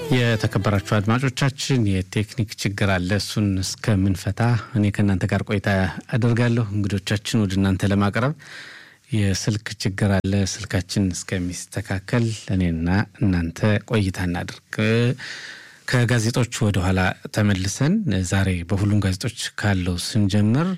የተከበራችሁ አድማጮቻችን የቴክኒክ ችግር አለ። እሱን እስከምንፈታ እኔ ከእናንተ ጋር ቆይታ አደርጋለሁ። እንግዶቻችን ወደ እናንተ ለማቅረብ የስልክ ችግር አለ። ስልካችን እስከሚስተካከል እኔና እናንተ ቆይታ እናድርግ። ከጋዜጦች ወደኋላ ተመልሰን ዛሬ በሁሉም ጋዜጦች ካለው ስንጀምር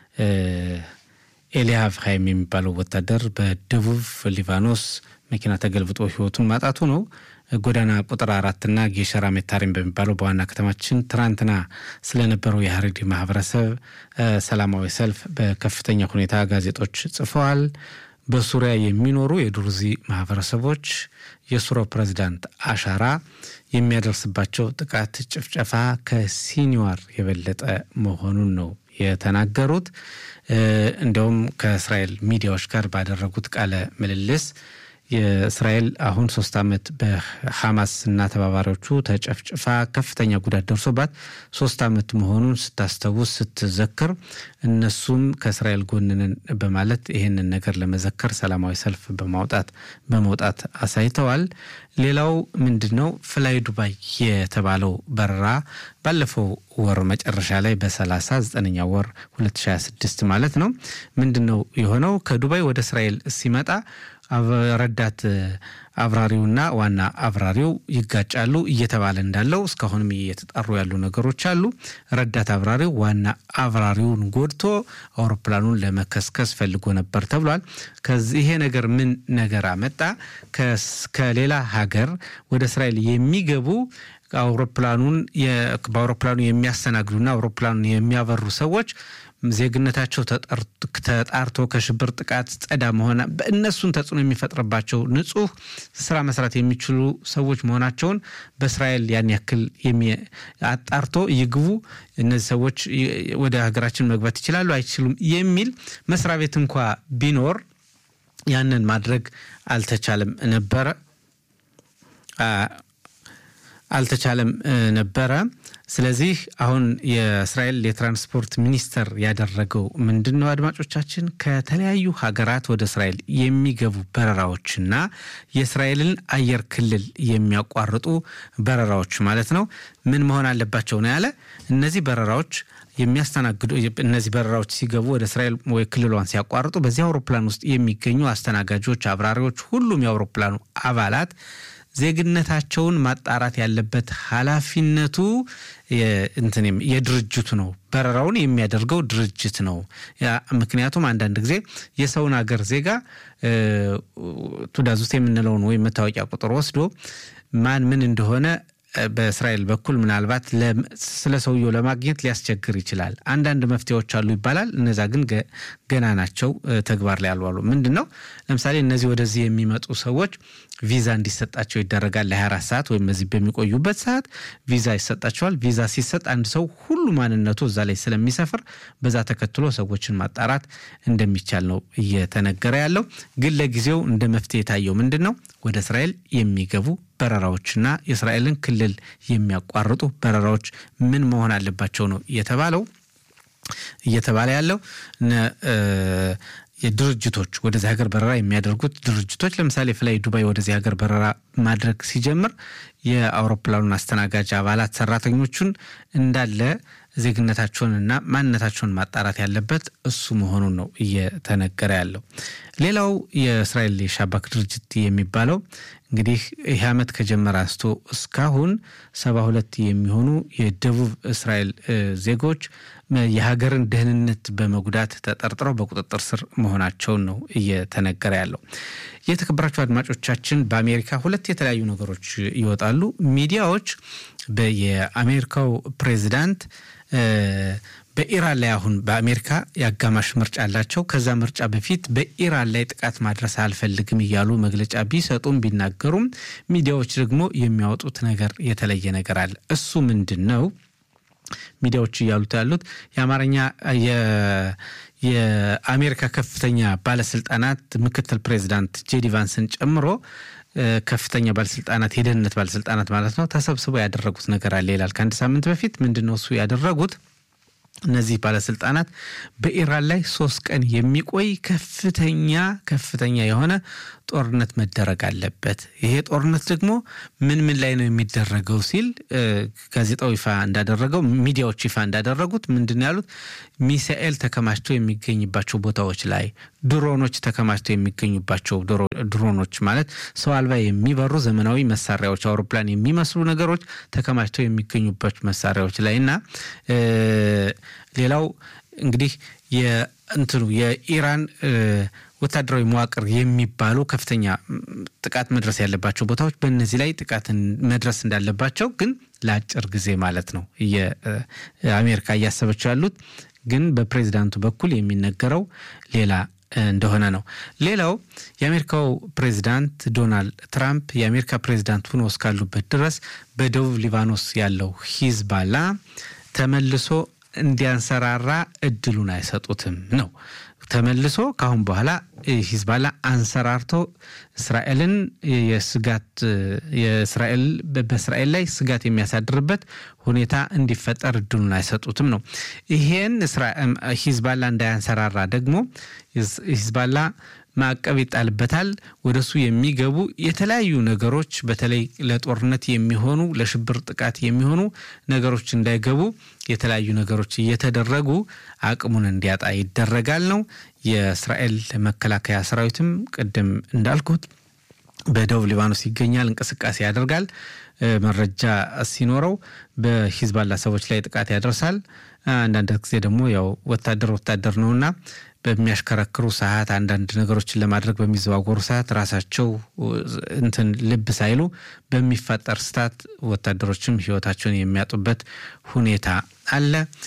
ኤልያቭ ሀይም የሚባለው ወታደር በደቡብ ሊባኖስ መኪና ተገልብጦ ሕይወቱን ማጣቱ ነው። ጎዳና ቁጥር አራትና ጌሸራ ሜታሪም በሚባለው በዋና ከተማችን ትናንትና ስለነበረው የሀረሪ ማህበረሰብ ሰላማዊ ሰልፍ በከፍተኛ ሁኔታ ጋዜጦች ጽፈዋል። በሱሪያ የሚኖሩ የዱርዚ ማህበረሰቦች የሱሪያው ፕሬዚዳንት አሻራ የሚያደርስባቸው ጥቃት፣ ጭፍጨፋ ከሲኒዋር የበለጠ መሆኑን ነው የተናገሩት። እንዲያውም ከእስራኤል ሚዲያዎች ጋር ባደረጉት ቃለ ምልልስ የእስራኤል አሁን ሶስት ዓመት በሐማስ እና ተባባሪዎቹ ተጨፍጭፋ ከፍተኛ ጉዳት ደርሶባት ሶስት ዓመት መሆኑን ስታስታውስ ስትዘክር እነሱም ከእስራኤል ጎንንን በማለት ይህንን ነገር ለመዘከር ሰላማዊ ሰልፍ በማውጣት በመውጣት አሳይተዋል። ሌላው ምንድን ነው ፍላይ ዱባይ የተባለው በረራ ባለፈው ወር መጨረሻ ላይ በሰላሳ ዘጠነኛ ወር 2026 ማለት ነው ምንድን ነው የሆነው ከዱባይ ወደ እስራኤል ሲመጣ ረዳት አብራሪውና ዋና አብራሪው ይጋጫሉ እየተባለ እንዳለው እስካሁንም እየተጣሩ ያሉ ነገሮች አሉ። ረዳት አብራሪው ዋና አብራሪውን ጎድቶ አውሮፕላኑን ለመከስከስ ፈልጎ ነበር ተብሏል። ከዚህ ይሄ ነገር ምን ነገር አመጣ? ከሌላ ሀገር ወደ እስራኤል የሚገቡ አውሮፕላኑን በአውሮፕላኑ የሚያስተናግዱና አውሮፕላኑን የሚያበሩ ሰዎች ዜግነታቸው ተጣርቶ ከሽብር ጥቃት ጸዳ መሆና በእነሱን ተጽዕኖ የሚፈጥርባቸው ንጹህ ስራ መስራት የሚችሉ ሰዎች መሆናቸውን በእስራኤል ያን ያክል አጣርቶ ይግቡ፣ እነዚህ ሰዎች ወደ ሀገራችን መግባት ይችላሉ አይችሉም የሚል መስሪያ ቤት እንኳ ቢኖር ያንን ማድረግ አልተቻለም ነበረ አልተቻለም ነበረ። ስለዚህ አሁን የእስራኤል የትራንስፖርት ሚኒስተር ያደረገው ምንድን ነው? አድማጮቻችን ከተለያዩ ሀገራት ወደ እስራኤል የሚገቡ በረራዎችና የእስራኤልን አየር ክልል የሚያቋርጡ በረራዎች ማለት ነው ምን መሆን አለባቸው ነው ያለ። እነዚህ በረራዎች የሚያስተናግዱ እነዚህ በረራዎች ሲገቡ ወደ እስራኤል ወይ ክልሏን ሲያቋርጡ በዚህ አውሮፕላን ውስጥ የሚገኙ አስተናጋጆች፣ አብራሪዎች፣ ሁሉም የአውሮፕላኑ አባላት ዜግነታቸውን ማጣራት ያለበት ኃላፊነቱ እንትንም የድርጅቱ ነው። በረራውን የሚያደርገው ድርጅት ነው። ምክንያቱም አንዳንድ ጊዜ የሰውን ሀገር ዜጋ ቱዳዝ ውስጥ የምንለውን ወይም መታወቂያ ቁጥር ወስዶ ማን ምን እንደሆነ በእስራኤል በኩል ምናልባት ስለ ሰውየው ለማግኘት ሊያስቸግር ይችላል። አንዳንድ መፍትሄዎች አሉ ይባላል። እነዛ ግን ገና ናቸው፣ ተግባር ላይ አልዋሉ። ምንድን ነው ለምሳሌ እነዚህ ወደዚህ የሚመጡ ሰዎች ቪዛ እንዲሰጣቸው ይደረጋል። ለ24 ሰዓት ወይም በዚህ በሚቆዩበት ሰዓት ቪዛ ይሰጣቸዋል። ቪዛ ሲሰጥ አንድ ሰው ሁሉ ማንነቱ እዛ ላይ ስለሚሰፍር በዛ ተከትሎ ሰዎችን ማጣራት እንደሚቻል ነው እየተነገረ ያለው። ግን ለጊዜው እንደ መፍትሄ የታየው ምንድን ነው ወደ እስራኤል የሚገቡ በረራዎችና የእስራኤልን ክልል የሚያቋርጡ በረራዎች ምን መሆን አለባቸው ነው እየተባለው እየተባለ ያለው የድርጅቶች ወደዚህ ሀገር በረራ የሚያደርጉት ድርጅቶች ለምሳሌ ፍላይ ዱባይ ወደዚህ ሀገር በረራ ማድረግ ሲጀምር የአውሮፕላኑን አስተናጋጅ አባላት ሰራተኞቹን እንዳለ ዜግነታቸውንና ማንነታቸውን ማጣራት ያለበት እሱ መሆኑን ነው እየተነገረ ያለው። ሌላው የእስራኤል የሻባክ ድርጅት የሚባለው እንግዲህ ይህ ዓመት ከጀመረ አንስቶ እስካሁን ሰባ ሁለት የሚሆኑ የደቡብ እስራኤል ዜጎች የሀገርን ደህንነት በመጉዳት ተጠርጥረው በቁጥጥር ስር መሆናቸውን ነው እየተነገረ ያለው። የተከበራቸው አድማጮቻችን በአሜሪካ ሁለት የተለያዩ ነገሮች ይወጣሉ። ሚዲያዎች የአሜሪካው ፕሬዚዳንት በኢራን ላይ አሁን በአሜሪካ የአጋማሽ ምርጫ አላቸው። ከዛ ምርጫ በፊት በኢራን ላይ ጥቃት ማድረስ አልፈልግም እያሉ መግለጫ ቢሰጡም ቢናገሩም ሚዲያዎች ደግሞ የሚያወጡት ነገር የተለየ ነገር አለ። እሱ ምንድን ነው? ሚዲያዎች እያሉት ያሉት የአማርኛ የአሜሪካ ከፍተኛ ባለስልጣናት ምክትል ፕሬዚዳንት ጄዲ ቫንስን ጨምሮ ከፍተኛ ባለስልጣናት የደህንነት ባለስልጣናት ማለት ነው ተሰብስበው ያደረጉት ነገር አለ ይላል። ከአንድ ሳምንት በፊት ምንድን ነው እሱ ያደረጉት? እነዚህ ባለስልጣናት በኢራን ላይ ሶስት ቀን የሚቆይ ከፍተኛ ከፍተኛ የሆነ ጦርነት መደረግ አለበት። ይሄ ጦርነት ደግሞ ምን ምን ላይ ነው የሚደረገው ሲል ጋዜጣው ይፋ እንዳደረገው ሚዲያዎች ይፋ እንዳደረጉት ምንድን ነው ያሉት? ሚሳኤል ተከማችቶ የሚገኝባቸው ቦታዎች ላይ ድሮኖች ተከማችተው የሚገኙባቸው ድሮኖች ማለት ሰው አልባ የሚበሩ ዘመናዊ መሳሪያዎች አውሮፕላን የሚመስሉ ነገሮች ተከማችተው የሚገኙባቸው መሳሪያዎች ላይ እና ሌላው እንግዲህ የእንትኑ የኢራን ወታደራዊ መዋቅር የሚባሉ ከፍተኛ ጥቃት መድረስ ያለባቸው ቦታዎች በእነዚህ ላይ ጥቃት መድረስ እንዳለባቸው ግን ለአጭር ጊዜ ማለት ነው የአሜሪካ እያሰበችው ያሉት ግን በፕሬዚዳንቱ በኩል የሚነገረው ሌላ እንደሆነ ነው። ሌላው የአሜሪካው ፕሬዚዳንት ዶናልድ ትራምፕ የአሜሪካ ፕሬዚዳንት ሆኖ እስካሉበት ድረስ በደቡብ ሊባኖስ ያለው ሂዝባላ ተመልሶ እንዲያንሰራራ እድሉን አይሰጡትም ነው። ተመልሶ ከአሁን በኋላ ሂዝባላ አንሰራርቶ እስራኤልን የስጋት የእስራኤል በእስራኤል ላይ ስጋት የሚያሳድርበት ሁኔታ እንዲፈጠር እድሉን አይሰጡትም ነው። ይሄን ሂዝባላ እንዳያንሰራራ ደግሞ ሂዝባላ ማዕቀብ ይጣልበታል። ወደሱ የሚገቡ የተለያዩ ነገሮች በተለይ ለጦርነት የሚሆኑ ለሽብር ጥቃት የሚሆኑ ነገሮች እንዳይገቡ የተለያዩ ነገሮች እየተደረጉ አቅሙን እንዲያጣ ይደረጋል ነው። የእስራኤል መከላከያ ሰራዊትም ቅድም እንዳልኩት በደቡብ ሊባኖስ ይገኛል፣ እንቅስቃሴ ያደርጋል። መረጃ ሲኖረው በሂዝባላ ሰዎች ላይ ጥቃት ያደርሳል። አንዳንድ ጊዜ ደግሞ ያው ወታደር ወታደር ነውና በሚያሽከረክሩ ሰዓት አንዳንድ ነገሮችን ለማድረግ በሚዘዋወሩ ሰዓት ራሳቸው እንትን ልብ ሳይሉ በሚፈጠር ስታት ወታደሮችም ሕይወታቸውን የሚያጡበት ሁኔታ አለ።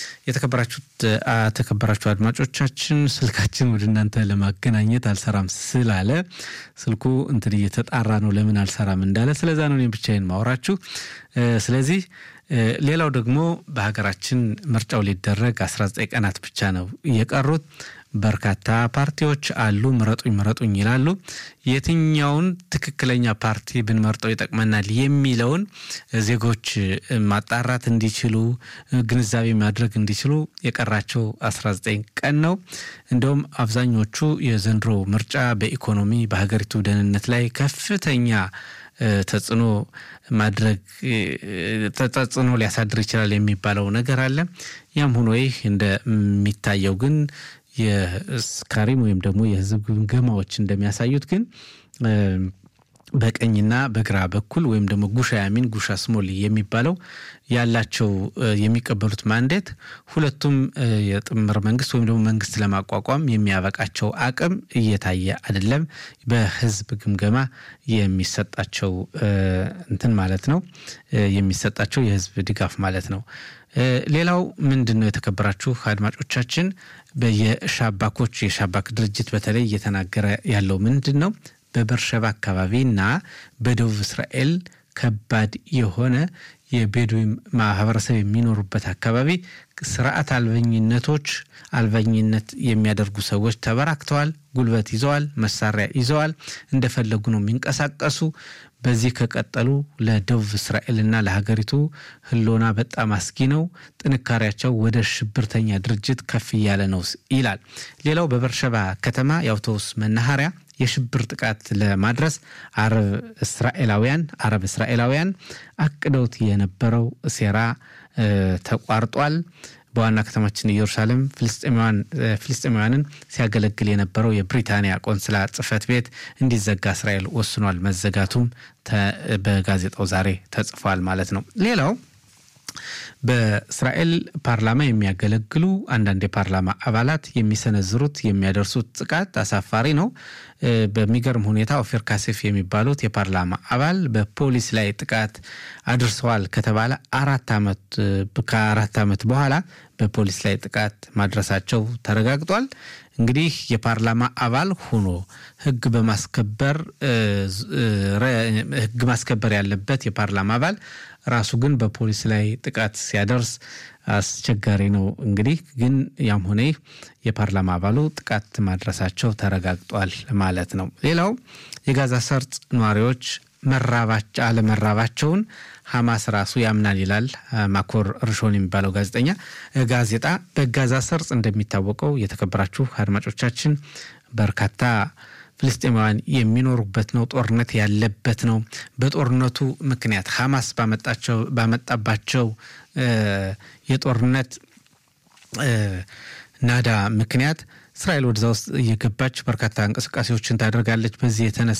የተከበራችሁ አድማጮቻችን ስልካችን ወደ እናንተ ለማገናኘት አልሰራም ስላለ ስልኩ እንትን እየተጣራ ነው ለምን አልሰራም እንዳለ ስለዛ ነው እኔም ብቻዬን ማውራችሁ። ስለዚህ ሌላው ደግሞ በሀገራችን ምርጫው ሊደረግ 19 ቀናት ብቻ ነው እየቀሩት። በርካታ ፓርቲዎች አሉ። ምረጡኝ ምረጡኝ ይላሉ። የትኛውን ትክክለኛ ፓርቲ ብንመርጠው ይጠቅመናል የሚለውን ዜጎች ማጣራት እንዲችሉ ግንዛቤ ማድረግ እንዲችሉ የቀራቸው 19 ቀን ነው። እንደውም አብዛኞቹ የዘንድሮ ምርጫ በኢኮኖሚ በሀገሪቱ ደህንነት ላይ ከፍተኛ ተጽዕኖ ማድረግ ተጽዕኖ ሊያሳድር ይችላል የሚባለው ነገር አለ። ያም ሆኖ ይህ እንደሚታየው ግን የስካሪም ወይም ደግሞ የህዝብ ግምገማዎች እንደሚያሳዩት ግን በቀኝና በግራ በኩል ወይም ደግሞ ጉሻ ያሚን ጉሻ ስሞል የሚባለው ያላቸው የሚቀበሉት ማንዴት ሁለቱም የጥምር መንግስት ወይም ደግሞ መንግስት ለማቋቋም የሚያበቃቸው አቅም እየታየ አይደለም። በህዝብ ግምገማ የሚሰጣቸው እንትን ማለት ነው የሚሰጣቸው የህዝብ ድጋፍ ማለት ነው። ሌላው ምንድን ነው የተከበራችሁ አድማጮቻችን፣ የሻባኮች የሻባክ ድርጅት በተለይ እየተናገረ ያለው ምንድን ነው በበርሸባ አካባቢና በደቡብ እስራኤል ከባድ የሆነ የቤዱዊም ማህበረሰብ የሚኖሩበት አካባቢ ስርዓት አልበኝነቶች አልበኝነት የሚያደርጉ ሰዎች ተበራክተዋል። ጉልበት ይዘዋል፣ መሳሪያ ይዘዋል፣ እንደፈለጉ ነው የሚንቀሳቀሱ። በዚህ ከቀጠሉ ለደቡብ እስራኤልና ለሀገሪቱ ህልውና በጣም አስጊ ነው። ጥንካሬያቸው ወደ ሽብርተኛ ድርጅት ከፍ እያለ ነው ይላል። ሌላው በበርሸባ ከተማ የአውቶቡስ መናኸሪያ የሽብር ጥቃት ለማድረስ አረብ እስራኤላውያን አረብ እስራኤላውያን አቅደውት የነበረው ሴራ ተቋርጧል። በዋና ከተማችን ኢየሩሳሌም ፍልስጤማውያንን ሲያገለግል የነበረው የብሪታንያ ቆንስላ ጽሕፈት ቤት እንዲዘጋ እስራኤል ወስኗል። መዘጋቱም በጋዜጣው ዛሬ ተጽፏል ማለት ነው። ሌላው በእስራኤል ፓርላማ የሚያገለግሉ አንዳንድ የፓርላማ አባላት የሚሰነዝሩት የሚያደርሱት ጥቃት አሳፋሪ ነው። በሚገርም ሁኔታ ኦፌር ካሴፍ የሚባሉት የፓርላማ አባል በፖሊስ ላይ ጥቃት አድርሰዋል ከተባለ አራት ዓመት ከአራት ዓመት በኋላ በፖሊስ ላይ ጥቃት ማድረሳቸው ተረጋግጧል። እንግዲህ የፓርላማ አባል ሆኖ ሕግ በማስከበር ሕግ ማስከበር ያለበት የፓርላማ አባል ራሱ ግን በፖሊስ ላይ ጥቃት ሲያደርስ አስቸጋሪ ነው። እንግዲህ ግን ያም ሆነ የፓርላማ አባሉ ጥቃት ማድረሳቸው ተረጋግጧል ማለት ነው። ሌላው የጋዛ ሰርጥ ነዋሪዎች መራባቸው አለመራባቸውን ሐማስ ራሱ ያምናል ይላል ማኮር ርሾን የሚባለው ጋዜጠኛ ጋዜጣ። በጋዛ ሰርጥ እንደሚታወቀው የተከበራችሁ አድማጮቻችን በርካታ ፍልስጤማውያን የሚኖሩበት ነው። ጦርነት ያለበት ነው። በጦርነቱ ምክንያት ሐማስ ባመጣቸው ባመጣባቸው የጦርነት ናዳ ምክንያት እስራኤል ወደዛ ውስጥ እየገባች በርካታ እንቅስቃሴዎችን ታደርጋለች። በዚህ የተነሳ